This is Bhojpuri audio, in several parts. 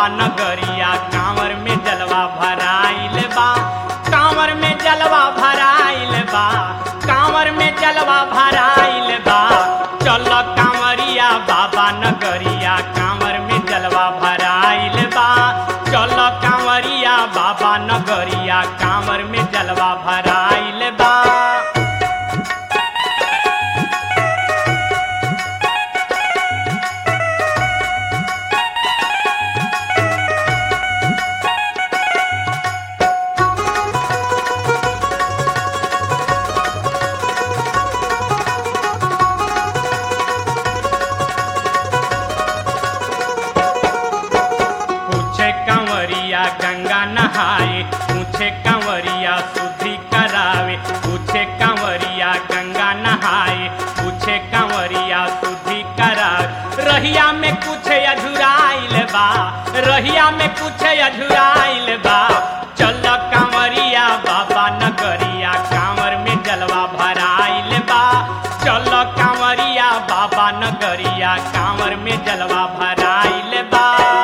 नगरिया कांवर में जलवा भराइल बा कांवर में जलवा भराइल बा कांवर में जलवा भराइल बा चल कांवरिया बाबा नगरिया कांवर में जलवा भराइल बा चल कांवरिया बाबा नगरिया कांवर में जलवा भराइल बा पूछे कंवरिया गंगा नहाए पूछे कंवरिया शुद्धि करावे पूछे कंवरिया गंगा नहाए पूछे कंवरिया शुद्धि करावे रहिया में कुछ अझुराइल बा रहिया में कुछ अझुराइल बा चल कंवरिया बाबा नगरिया कांवर में जलवा भराइल बा चल कंवरिया बाबा नगरिया कांवर में जलवा भराइल बा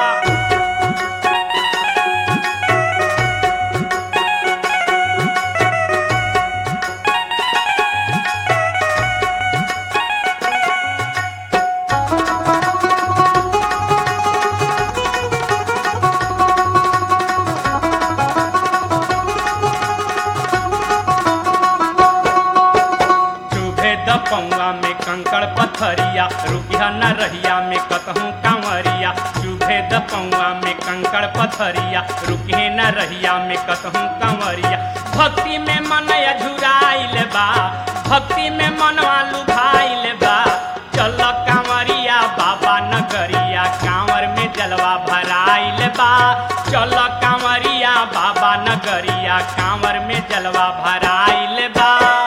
चुभे द पौआ में कंकड़ पथरिया रुकिया न रहिया में कतहूँ कांवरिया चुभे द पौआ में कंकड़ पथरिया रुकिए न रहिया में कतहूँ कांवरिया भक्ति में मन अझुराइल बा भक्ति में मनवा लुभाइल बा चल कांवरिया बाबा नगरिया कांवर में जलवा भराइल बा चल कांवरिया बाबा नगरिया कांवर में जलवा भराइल बा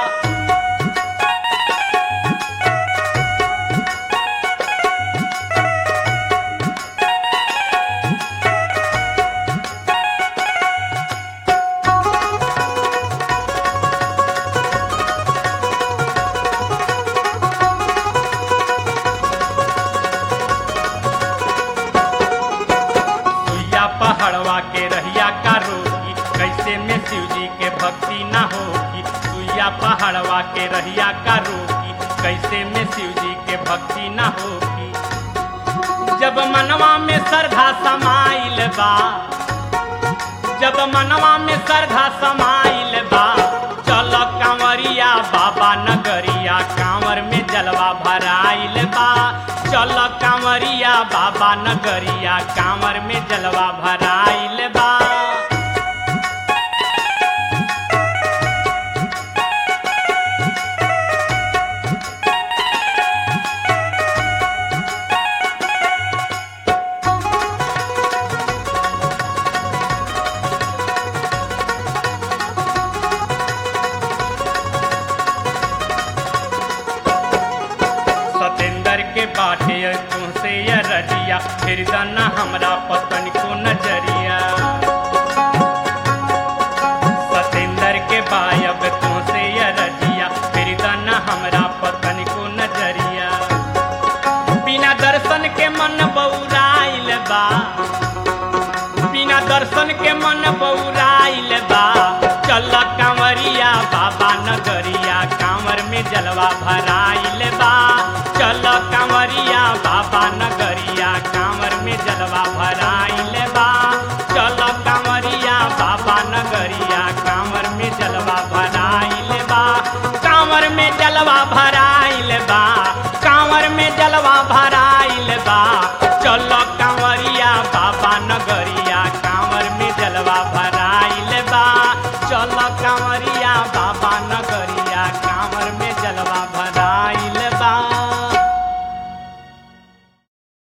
सुइया पहाड़वा के रहिया का रोगी कैसे में शिव जी के भक्ति ना होगी सुइया पहाड़वा के रहिया का रोगी कैसे में शिव जी के भक्ति ना होगी जब मनवा में श्रद्धा समाइल बा जब मनवा में श्रद्धा समाइल बा चल कांवरिया बाबा नगरिया कांवर में जलवा भराइल बा चल कांवरिया बाबा नगरिया कांवर में जलवा भराइल बा सतेंद्र के बाटे तुमसे ये रजिया फिर दाना हमरा पतन को नजरिया सतेंद्र के बायब तुमसे ये रजिया फिर दाना हमरा पतन को नजरिया बिना दर्शन के मन बौराइल बा बिना दर्शन के मन बौराइल बा चल कांवरिया बाबा नगरिया कांवर में जलवा भराइल बा चल कांवरिया बाबा नगर